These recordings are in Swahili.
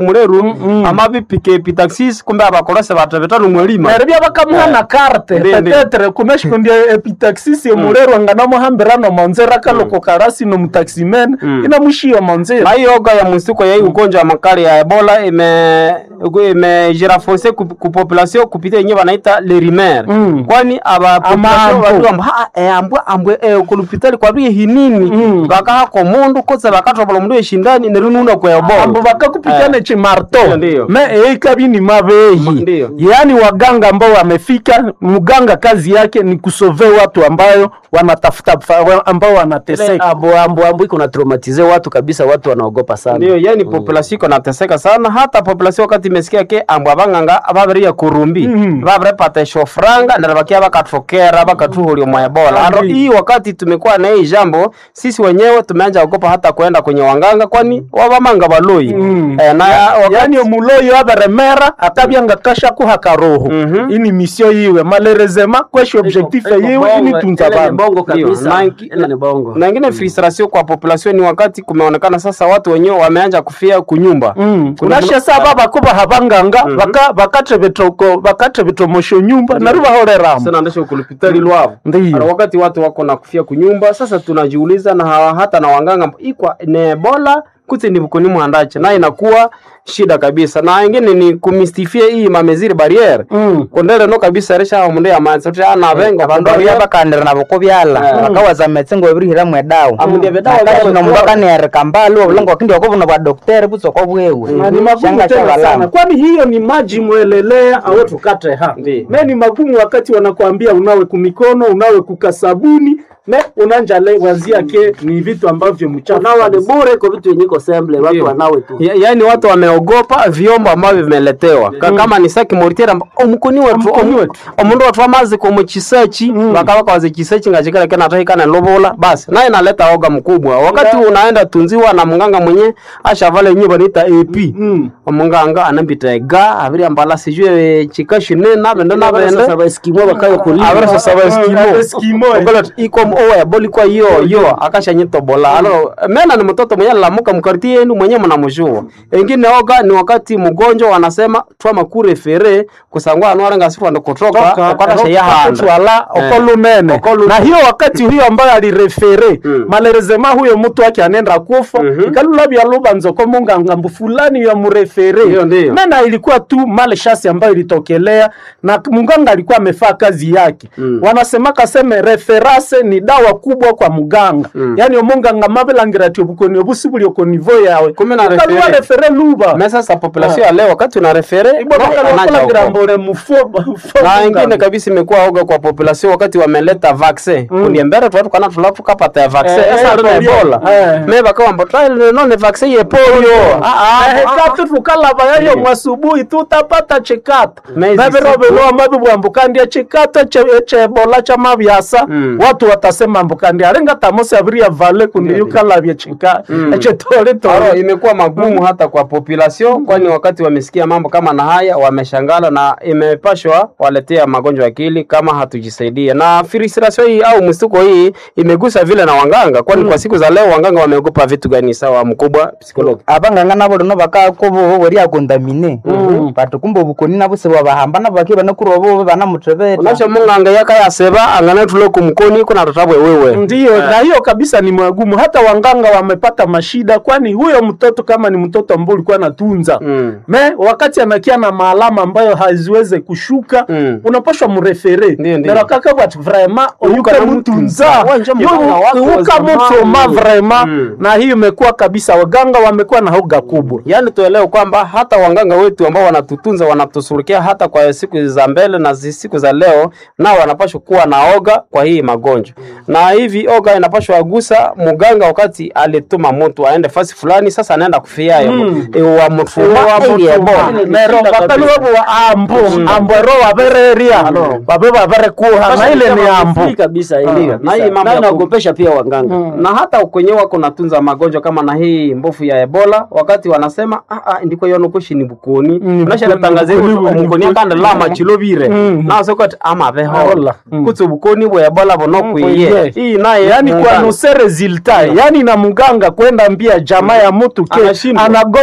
muleru amabi pikepi taxis kumbe abakorose batebetano mwelima neryo byabakamuha na karte Ndi- ndi. petetre kumeshikondya epitaxisi emulero nganamuhambirano monzera kaloko karasi nomutaximen inamushiya monzera na hiyo oga ya msituko ya hii ugonjwa wa makali ya ebola ime imejirafonse ku ku population kupitia yenyewe wanaita lerimer Mm. kwani aba population ambu. watu amba ha eh, ambwe ambwe eh, kulupitali kwa bie hinini Mm. bakaha ko mundu koza bakatobola mundu yeshindani nerununa kwa ebola ambo bakakupikane chimarto Ndiyo, ndiyo. me eikabi ni mabehi Ndiyo. yaani waganga ambao wamefika mganga kazi yake ni kusove watu ambayo wanatafuta fa- ambao wanateseka ambo ambo ambo iko na traumatize watu kabisa, watu wanaogopa sana. ndio yani population iko nateseka sana hata population wakati imesikia ke ambwa banganga baberia kurumbi Mhm. baberepata shofranga ndara bakia bakatokera bakatuhulia mwa ebola aro Ndiyo. hii wakati tumekuwa na hii jambo sisi wenyewe tumeanza kuogopa hata kwenda kwenye wanganga kwani wabamanga baloi Mm. eh, na wakati yaani omuloyi aberemera atabyanga kashakuha karoho Mhm. ini misio yiwe malerezema kweshi objectif Iko yiwe bongo, ini tunza ile ni bantu bongo Ndio, kabisa, na ingi- ile ni bongo. na ingine frustration kwa population ni wakati kumeonekana sasa watu wenyewe wameanza kufia kunyumba Mm. Kuna- unashe saba bakuba habanganga baka- bakatebetoko bakatebetomosho nyumba nari bahoreramo sana ndesho kulipitali lwavo Ndiyo. Ara wakati watu wako na kufia kunyumba sasa tunajiuliza na hawa- hata na wanganga ikwa ni ebola kuti ni bukuni mwandache na inakuwa shida kabisa na ingine ni kumistifia hii mameziri barriere Mm. kondele no kabisa resha mundu ya manza tuti ana venga abandu baria bakandira nabo kubyala Eh. bakawaza metse ngo babirihiramu edawa Amundia bedawa Nakati byabo- nomundu akanereka mbali obulanga wakindi wakobuna bwa dokteri butsoko bwewe Na ni magumu Shanga tena shabalama. sana kwani hiyo ni maji mwelelea awe tukate ha Ndiyo. me ni magumu wakati wanakwambia unawe kumikono unawe kukasabuni me unanja le wazia ke ni vitu ambavyo mchafu Nawa ni kabisa. bure kwa vitu yenye iko semble, watu Ndio. wanawe tu. Ya, yaani watu wameogopa vyombo ambavyo vimeletewa Ka, kama ni saki moritera omukuni wetu Omukuni omu- wetu. omundu watu amazi komu chisechi bakabaka waze chisechi ngachikala kena tahikana lobola basi naye naleta oga mkubwa wakati unaenda tunziwa na munganga mwenye ashavale nye banita AP Mm. omunganga anambita ega abiri ambala sijue chikashine nabende nabende Sasa baeskimo bakayo kulipa. abiri sasaba Ah, eskimo Eskimo. Okola tu, ikom oya boli kwa yo yo akashanyitobola alo mena ni mtoto mwenye lamuka mkarti yenu mwenye mnamjua engine oga ni wakati mgonjwa wanasema twama kurefere kusangwa anwara ngasifu ndo kutoka ukata shaya handa twala Eh. okolumene Okolu- na hiyo wakati huyo ambayo alirefere Mm. malerezema huyo mtu wake anenda kufa ikalula bya lubanzo ko munganga mbu fulani ya murefere Ndiyo, ndiyo. mena ilikuwa tu male shasi ambayo ilitokelea na munganga alikuwa amefaa kazi yake Mm. wanasema kaseme referase ni dawa kubwa kwa muganga Mm. yani omunganga mabelangira ati obukoni obusi buli okonivo yawe Kumbe na Ukalua refere. refere luba mesa sa population ya leo wakati una refere Ibwa naye bakala anaanza wakolagira huko. mbore mufo mufo na ingine munganga. kabisa imekuwa oga kwa population wakati wameleta vaccine mm. uliembere tu watu kana tulafu kapata ya vaccine Eh, sasa eh, tuna polio. ebola Eh. me bakawamba trial no ne vaccine ye polio ah ah ehe katu tukalava yayo mwasubuhi tutapata chikato Mezi naviroveloa mavi bwambukandia chikato che- chebola cha mavyasa Mm. watu watasema mbukandia aringa tamosi aviria vale kundiyukalavya chika echetole Aro, tole imekuwa magumu hata kwa population kwani wakati wamesikia mambo kama na haya wameshangala na imepashwa waletea magonjwa ya akili kama hatujisaidia na frustration hii au mstuko hii imegusa vile na wanganga kwani kwa siku za leo wanganga wameogopa vitu gani sawa mkubwa psikologi abanganga nabo lino bakakobo weria kondamine bati kumbe obukoni nabo sebwabahamba nabo baki banakurobo banamutebeta unasho munganga yakayaseba angana tule kumkoni kuna tatabwe wewe ndiyo na hiyo kabisa ni magumu hata wanganga wamepata mashida kwani huyo mtoto kama ni mtoto ambao ulikuwa natunza Mm. me wakati anakia na maalama ambayo haziweze kushuka Mm. unapashwa murefere Ndiyo, ndiyo. nerakaka bati vraimen oyuka na mutunza mutunza. Wanje mganga wako wa uka zamani. mutoma vraimen Mm. na hiyo imekuwa kabisa waganga wamekuwa na hoga kubwa yaani tuelewe kwamba hata wanganga wetu ambao wanatutunza wanatusurukia hata kwa siku za mbele na zi- siku za leo nao wanapashwa kuwa na oga kwa hii magonjwa na hivi oga inapashwa agusa muganga wakati alituma mtu aende fasi fulani sasa anaenda kufiayo Mm. wa mtuma ili ebola nero bakali wabo wa ambo ambo ero wabereria babe baberekuha na ile ni ambo Free kabisa ile Ah, na hii mambo na ya ku- inaogopesha pia waganga. na hata kwenye wako natunza magonjwa kama na hii mbofu ya ebola wakati wanasema ah, ah, ndiko yonokoshi ni bukoni Mm, nashatangaze bukoni, bukoni, omukoni akanda lama chilobire Mm. nasokoti amabehola Hola. Mm. kutsi obukoni bwa ebola bonokwiye kwiye. hii naye yani muungano. kwanuse resulta yani na muganga kwenda mbia jamaa ya mutu ke Anashindwa. anagonjwa hii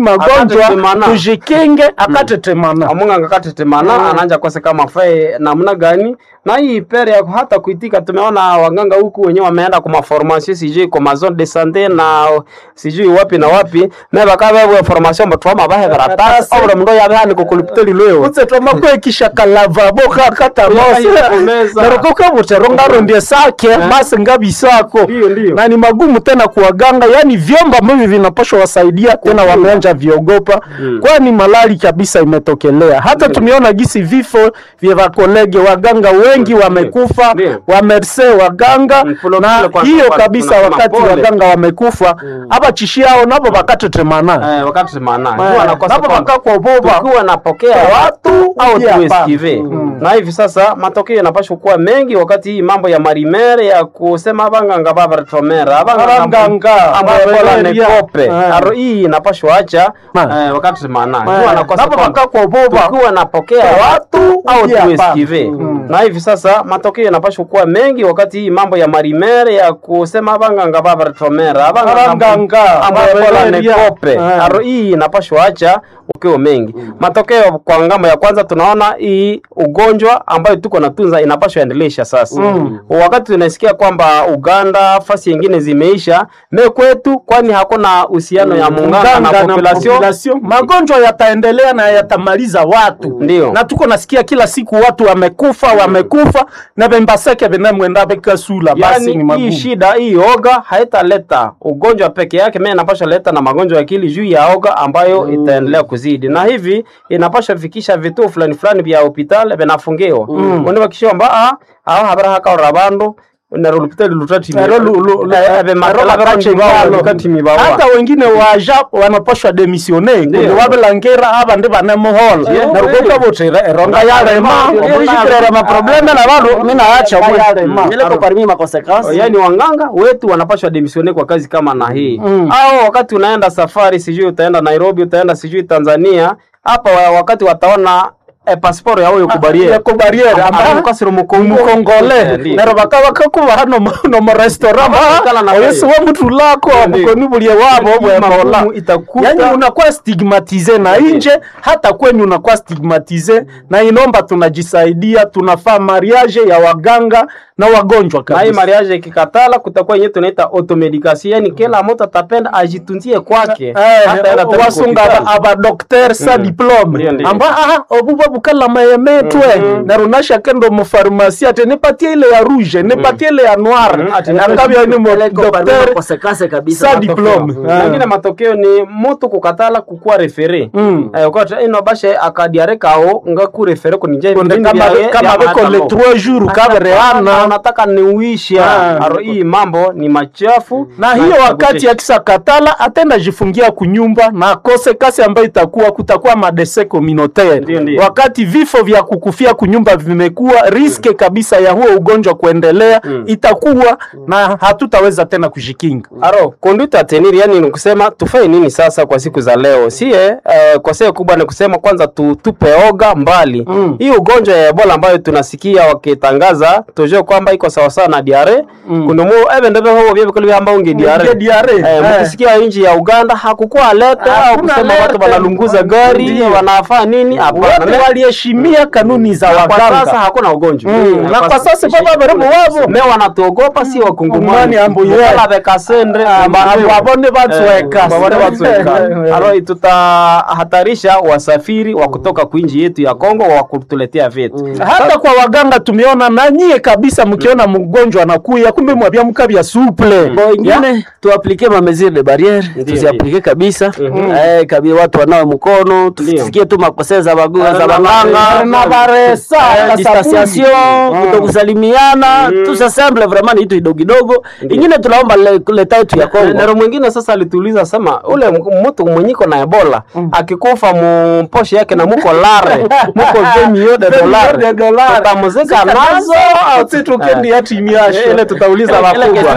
magonjwa Akatetemana. tujikinge akatetemana amunganga katetemana ananja kose kama fae namna gani na hii pere ya hata kuitika tumeona waganga huku wenyewe wameenda kwa maformation sijui kwa mazone de sante na sijui wapi na wapi na bakabewe formation batwama bahe baratasi obra mundo yabe hani kukulipiteli lweo utse twamakwekisha kalavabo kakata mose Yakomeza. narokoka butero ngarondie sake basi ngabisako Ndiyo, ndiyo. na ni magumu tena kuwaganga yani vyombo ambavyo vinapaswa wasaidia tena wameanja viogopa kwani malali kabisa imetokelea hata tumeona gisi vifo vya wakolege waganga wengi wamekufa Ndiyo. wamerse waganga Mm, pole- na pole kwanza, hiyo kwanza kabisa tunasema wakati pole. waganga wamekufa aba chishiao nabo bakatetemana eh wakati semana Eh, huwa nakosa nabo kwamba bakakoboba tukiwa napokea watu au pia tuesikive na hivi sasa matokeo yanapaswa kuwa mengi wakati hii mambo ya marimere ya kusema abanganga babaretomera Abanganga, babereria. nekope Eh. aro hii inapaswa acha Ma. eh, wakati semana Eh, huwa nakosa nabo kwamba bakakoboba tukiwa napokea watu au pia tuesikive na hivi sasa matokeo yanapaswa kuwa mengi wakati hii mambo ya marimere ya kusema abanganga babaretomera Abanganga, babereria. nekope Eh. aro hii inapashwa acha ukiwa mengi matokeo kwa ngambo ya kwanza tunaona hii ugonjwa ambayo tuko natunza inapashwa endelesha sasa wakati tunasikia kwamba uganda fasi yengine zimeisha me kwetu kwani hakuna uhusiano ya muungano na population population. magonjwa yataendelea na yatamaliza watu Ndio. na tuko nasikia kila siku watu wamekufa wamekufa na bembaseke benemwenda bekasula basi ni yani hii magumu shida hii oga haitaleta ugonjwa peke yake me inapasha leta na magonjwa ya akili juu ya oga ambayo itaendelea kuzidi na hivi inapasha fikisha vituo fulani fulani vya hospitali vinafungiwa mm. univakishomba a aho habara hakaora bandu nero lupitali lutati Ero lu- lu- lu- ero bakache ngalo. hata wengine waja wanapashwa demisione kundi wabelangera abandi banemuhola Yeah. narukoka butira eronga yarema erishikirera maprobleme na bandu minaacha Yarema. mileko parmi makonsekansi yani wanganga wetu wanapashwa demisione kwa kazi kama na hii Mm. au wakati unaenda safari sijui utaenda nairobi utaenda sijui tanzania hapa wa- wakati wataona eh, pasiporo ya huyo kubariere yako barriere amba mukasiro mukongole Ndiyo. nero bakaba kakuba hano mu- no mu restaurant Bakakala na oyesi wewe. wa mtu lako Ndiyo. mukoni bulie wabo Yaani bwebola magumu itakuta yani unakuwa stigmatize na nje hata kwenye unakuwa stigmatize na inomba tunajisaidia tunafaa mariage ya waganga na wagonjwa na hii kabisa mariage ikikatala kutakuwa yenyewe tunaita automedication yani kila mtu atapenda ajitunzie kwake Hataenda tena wasunga hospitali. abadokter sa Ndiyo, diplome ndiyo. amba aha obuba bukala mayemetwe narunasha kendo mufarmasi ate nipatie ile ya rouge nipatie ile ya noir Mhm, ate nakabya ni mo mileko parmi docteur makonsekansi kabisa sa diplome Ah. Mengine matokeo ni mtu kukatala kukuwa refere Mm. eh, ukata ino bashe akadiarekao nga ku refere kunije Konde vipindi kama vya- kama vya beko le matano. 3 jours Na kabereana nataka niuisha Ah. aro hii mambo ni machafu na hiyo itakutisha. wakati akisa katala atenda jifungia kunyumba na akose kasi ambayo itakuwa kutakuwa madese communautaire Ndiyo, ndiyo. wakati vifo vya kukufia kunyumba vimekuwa riske kabisa ya huo ugonjwa kuendelea itakuwa na hatutaweza tena kujikinga aro conduite tenir yani ni kusema tufanye nini sasa kwa siku za leo sie eh, kwa sehemu kubwa ni kusema kwanza tu, tupe oga mbali Mm. hii ugonjwa ya ebola ambayo tunasikia wakitangaza tujue kwamba iko sawasawa na diare Mm. kunumu ebe ndebe hobo bye bikoli byamba unge diare Unge diare, eh, eh. mkisikia nchi ya Uganda hakukuwa alerte au Hakuna kusema alerte. watu wanalunguza gari Ndiyo. wanafaa nini hapana wote waliheshimia kanuni za Na kwa sasa waganga hakuna ugonjwa Mm, na kwa sasa baba barimo wabo me wanatuogopa si wakungumani Ngumani ambu ye. Mukala bekasendre Abo- abone batweka. Eh, babone batweka alo tutahatarisha wasafiri wa kutoka kuinji yetu ya Kongo wa kutuletea vitu hata kwa waganga tumeona na nyie kabisa mkiona mgonjwa anakuya kumbe mwabia mkabya suple Bo ingine tuaplike ma mesure de barriere tuziaplike kabisa eh kabi watu wanawe mkono tusikie tu makosea za bagu za baganga na baresa Eh, distanciation kutokusalimiana tusasemble vraiment ni kitu kidogo kidogo ingine tunaomba le- leta yetu ya Kongo nero mwingine sasa alituuliza sema ule m- mtu mwenyiko na ebola akikufa mposhe yake na muko lare muko vemio de dolare tutamuzika nazo au tukendi yatimiasho ile tutauliza wakubwa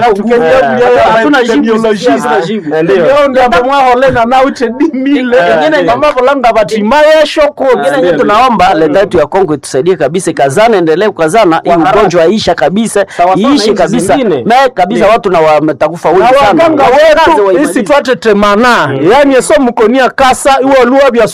hatuna jibu hatuna jibu ndio ndambo mwaholena nauche dimile Eh, ingine ndio. ngamavolanga batimayeshoko ingine nye tunaomba leta yetu ya Kongo itusaidie kabisa, ikazana, endelee kukazana, hii haraka. ugonjwa isha kabisa, Sawa sawa na iishe nchi kabisa, zingine. na kabisa watu na wametakufa wengi na sana. waganga Wakaze wetu waimalize. isi twate temana yani eso mukonia kasa iwo luwa bya